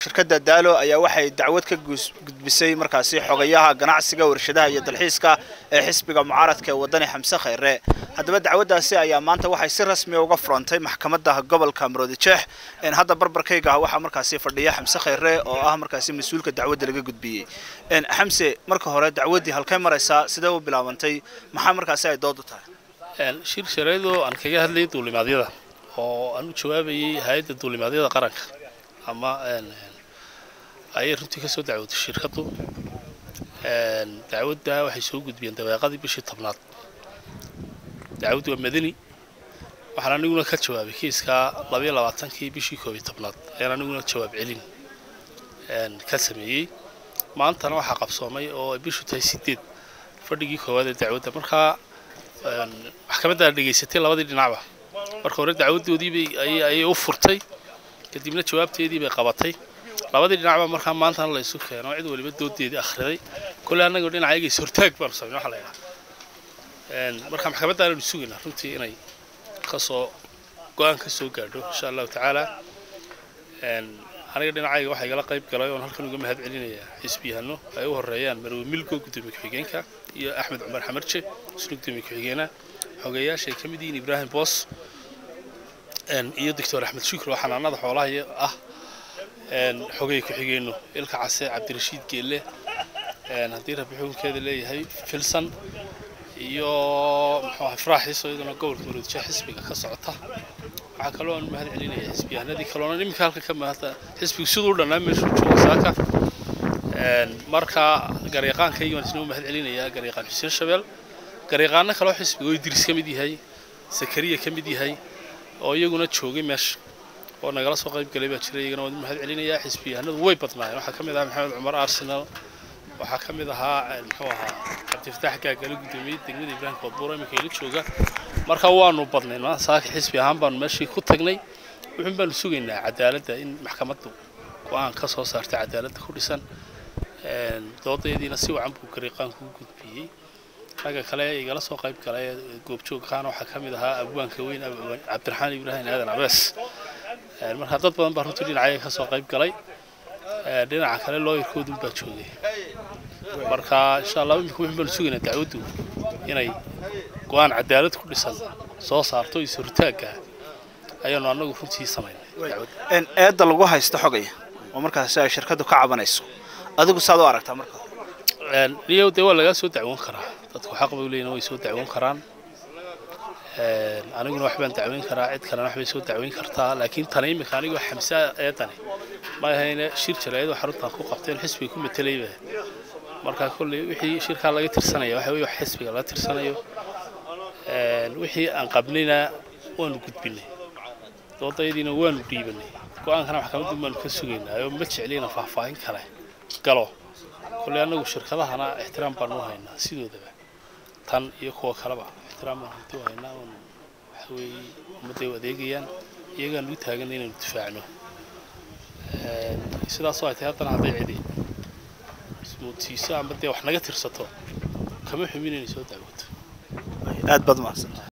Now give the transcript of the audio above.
shirkadda daalo ayaa waxay dacwad ka gudbisay markaasi xogayaha ganacsiga warshadaha iyo dalxiiska ee xisbiga mucaaradka ee wadani xamse khayre haddaba dacwaddaasi ayaa maanta waxay si rasmiya uga furantay maxkamadda gobolka maroodijeex hadda barbarkayga waxaa markaasi fadhiya xamse khayre oo ah markaasi mas-uulka dacwadda laga gudbiyey xamse marka hore dacwaddii halkay maraysaa sidee u bilaabantay maxaa markaasi ay doodu tahay shir shareedoo aan kaga hadlayay duulimaadyada oo aan u jawaabayay hay-adda duulimaadyada qaranka ama ayay runtii ka soo dacwooday shirkaddu dacwadda waxay soo gudbiyeen dabeeqadii bishii tobnaad dacwaddu waa madani waxaan aniguna ka jawaabay kiiskaa labayo labaatankii bishii koob iyo tobnaad ayaan aniguna jawaab celin ka sameeyey maantana waxaa qabsoomay oo bishu tahay sideed fadhigii koowaad ee dacwadda markaa maxkamadda dhegaysatay labadii dhinacba marka hore dacwaddoodiibay ayay u furtay kadibna jawaabteedii bay qabatay labadii dhinacba markaa maantana la isu keeno cid waliba doodeedii akhriday kolley annagoo dhinacayaga is hortaag baanu samayn waxa la yidhaha marka maxkamadda aananu sugaynaa runtii inay kasoo go-aan ka soo gaadho insha allahu tacaala aniga dhinacayga waxaa igala qayb galay oon halkan uga mahad celinayaa xisbiyahano ay u horeeyaan marwe milgo gudoomiye ku-xigeenka iyo axmed cumar xamarje isna gudoomiye ku-xigeena xogeeyaasha ay ka mid yihiin ibraahim boos iyo doctor axmed shukri oo xanaanada xoolaha ah xogey ku-xigeenno ilka case cabdirashiid geelle haddii rabbi xukunkeeda leeyahay filsan iyo muxuu ahay faraaxiiso iyaduna gobolka maroodijeex xisbiga ka socota waxaa kaloo aan mahad celinaya xisbiyahanadii kaloona iminka halka ka mahadta xisbigu siduu u dhannaa meeshuu jooga saaka marka garyaqaankaygi waan isna u mahad celinayaa garyaqaan xuseen shabeel garyaqaano kaloo xisbiga oo idris ka mid yahay sakariya ka mid yahay oo iyaguna joogay meesha oo nagala soo qayb galay baa jira iyagana waan mahad celinayaa xisbiyahanadu way badnaayeen waxaa ka mid ahaa maxamed cumar arsenal waxaa ka mid ahaa muxuu ahaa cabdifataax gaagale gudoomiyey degmada ibraahim koodbuur iminka ila jooga marka waanu badnayn maanta saaka xisbi ahaan baanu meeshii ku tagnay wuxuun baanu sugaynaa cadaaladda in maxkamaddu go-aan ka soo saartay cadaaladda ku dhisan doodaediina si wacan buu gariiqaanku u gudbiyey ragga kale igala soo qayb galay goobjoogkaana waxaa ka mid ahaa abwaanka weyn cabdiraxmaan ibraahim aadan abees marka dad badan baa runtii dhinacayaga ka soo qayb galay dhinaca kale looyarkoodun baa joogay marka insha allah imika wuxun baanu sugaynaa dacwaddu inay go-aan cadaalad ku dhisan soo saarto iyo soritaagga ayaanu annagu runtii samaynay eedda lagu haysto xogaya oo markaasi ay shirkaddu ka cabanayso adigu saad u aragtaa marka niyow dee waa lagaa soo dacwoon karaa dadku xaq bay leeyihin way soo dacwoon karaan aniguna wax baan dacweyn karaa cid kalena wax bay soo dacweyn kartaa laakiin tani iminka anigoo xamsa eedani ma ahayne shir jaraayadoo xaruntan ku qabteen xisbiga ku matelayba marka kolley wixii shirkaa laga tirsanaya waxa weye wax xisbiga laga tirsanayo wixii aan qabnayna waanu gudbinay doodayadiina waanu dhiibanay go-aankana maxkamaddu baanu ka sugaynaa oo ma jeclina faahfaahin kale galo kolley annagu shirkadahana ixtiraam baanu u haynaa sidoodaba tan iyo kuwa kaleba ixtiraam baan runtii u haynaa oon waxa weeye ummadday u adeegayaan iyagaan u taagan inaynu difaacno sidaasoo ay tahay haddana hadday cidi ismoodsiiso amba dee wax naga tirsato kama xumin inay soo dacwoto aad baad mahadsan